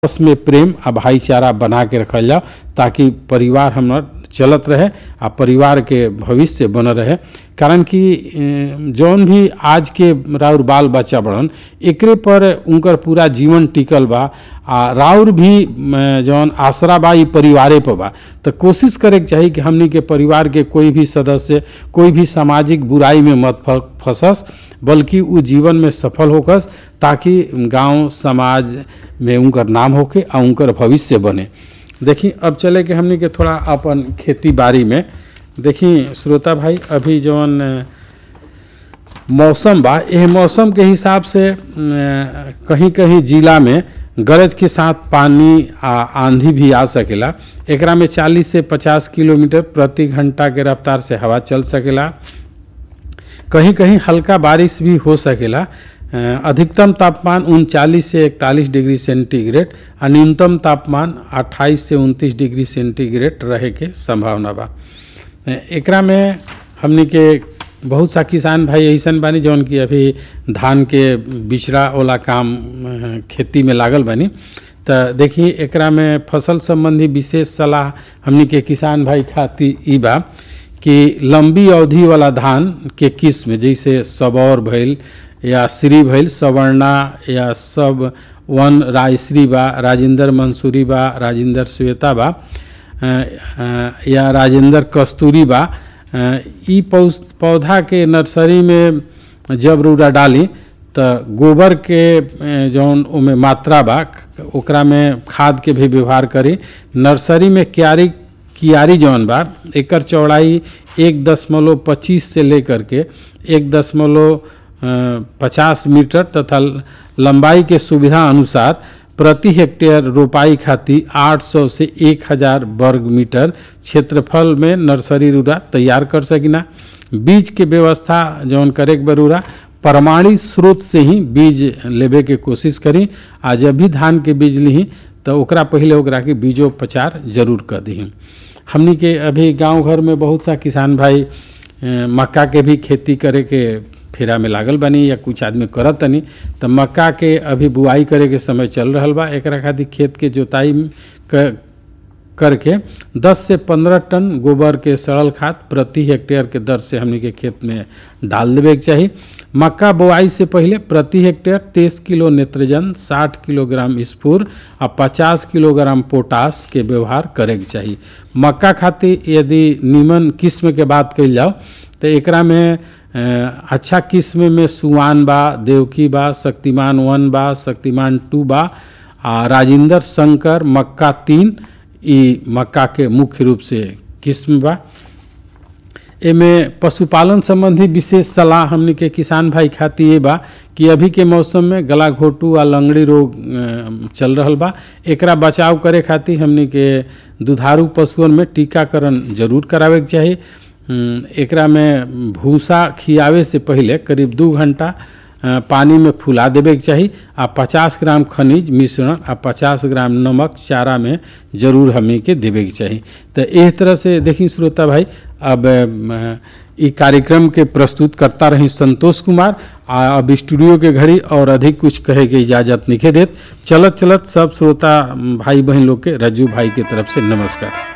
आपस में प्रेम आ भाईचारा बना के रखल जाओ ताकि परिवार हमर चलत रहे आ परिवार के भविष्य बनल रहे कारण कि अ, जौन भी आज के राउर बाल बच्चा बड़न एकरे पर उनकर पूरा जीवन टिकल बा आ राउर भी म, जौन आसरा बा ई परिवारे पर बा तो कोशिश करे के चाही कि हमनी के परिवार के कोई भी सदस्य कोई भी सामाजिक बुराई में मत फ- फंसस बल्कि उ जीवन में सफल होकस ताकि गांव समाज में उनकर नाम होके आ उनकर भविष्य बने देखी अब चले के हमनी के थोड़ा अपन खेती बाड़ी में देखी श्रोता भाई अभी जौन अ, मौसम बा एह मौसम के हिसाब से अ, कहीं कहीं जिला में गरज के साथ पानी आ आंधी भी आ सकेला एकरा में 40 से 50 किलोमीटर प्रति घंटा के रफ्तार से हवा चल सकेला कहीं कहीं हल्का बारिश भी हो सकेला अ, अधिकतम तापमान उनचालीस से इकतालीस डिग्री सेंटीग्रेड आ न्यूनतम तापमान 28 से 29 डिग्री सेंटीग्रेड रहे के संभावना बा अ, एकरा में हमनी के बहुत सा किसान भाई ऐसन बानी जौन कि अभी धान के बिचड़ा वाला काम अ, खेती में लागल बानी तो देखिए एकरा में फसल संबंधी विशेष सलाह हमनी के किसान भाई खातिर ई बा कि लंबी अवधि वाला धान के किस्म जैसे सबौर भइल या श्री भइल सवर्णा या सब वन रायश्री बा राजेंद्र मंसूरी बा राजेंद्र श्वेता बा अ, अ, या राजेंद्र कस्तूरी बा अ, ई पौस- पौधा के नर्सरी में जब रूरा डाली तो गोबर के अ, जौन ओमे मात्रा बा ओकरा में खाद के भी व्यवहार करी नर्सरी में क्यारी कियारी जौन बा एकर चौड़ाई एक दशमलव पच्चीस से लेकर के एक दशमलव पचास मीटर तथा लंबाई के सुविधा अनुसार प्रति हेक्टेयर रोपाई खातिर 800 से 1000 वर्ग मीटर क्षेत्रफल में नर्सरी रूरा तैयार कर सकिना बीज के व्यवस्था जौन करे के बरूरा प्रमाणित स्रोत से ही बीज लेबे के कोशिश करी आ जब भी धान के बीज ली तो ओकरा पहले ओकरा के बीजोपचार जरूर कर दी हमनी के अभी गांव घर में बहुत सा किसान भाई अ, मक्का के भी खेती करे के फेरा में लागल बानी या कुछ आदमी करत तनी तो मक्का के अभी बुआई करे के समय चल रहल बा एकरा खातिर खेत के जोताई क- करके 10 से 15 टन गोबर के सड़ल खाद प्रति हेक्टेयर के दर से हमनी के खेत में डाल देवे के चाही मक्का बोआई से पहले प्रति हेक्टेयर 23 किलो नेत्रजन 60 किलोग्राम स्फूर आ 50 किलोग्राम पोटास के व्यवहार करे के चाही मक्का खातिर यदि नीमन किस्म के बात कइल जाओ तो एकरा में अ, अच्छा किस्म में सुवान बा देवकी बा शक्तिमान वन बा शक्तिमान टू बा आ राजेंद्र शंकर मक्का तीन ई मक्का के मुख्य रूप से किस्म बा एमे पशुपालन संबंधी विशेष सलाह हमनी के किसान भाई खातिर ये बा कि अभी के मौसम में गला घोटू आ लंगड़ी रोग अ, चल रहल बा एकरा बचाव करे खातिर हमनी के दुधारू पशुअन में टीकाकरण जरूर करावे के चाही अम, एकरा में भूसा खियावे से पहले करीब दू घंटा अ, पानी में फुला देवे के चाही आ 50 ग्राम खनिज मिश्रण आ 50 ग्राम नमक चारा में जरूर हमें के देवे के चाही तो एह तरह से देखी श्रोता भाई अब अ, ई कार्यक्रम के प्रस्तुत करता रही संतोष कुमार आ अब स्टूडियो के घड़ी और अधिक कुछ कहे के इजाजत निखे देत चलत चलत सब श्रोता भाई बहन लोग के रज्जू भाई के तरफ से नमस्कार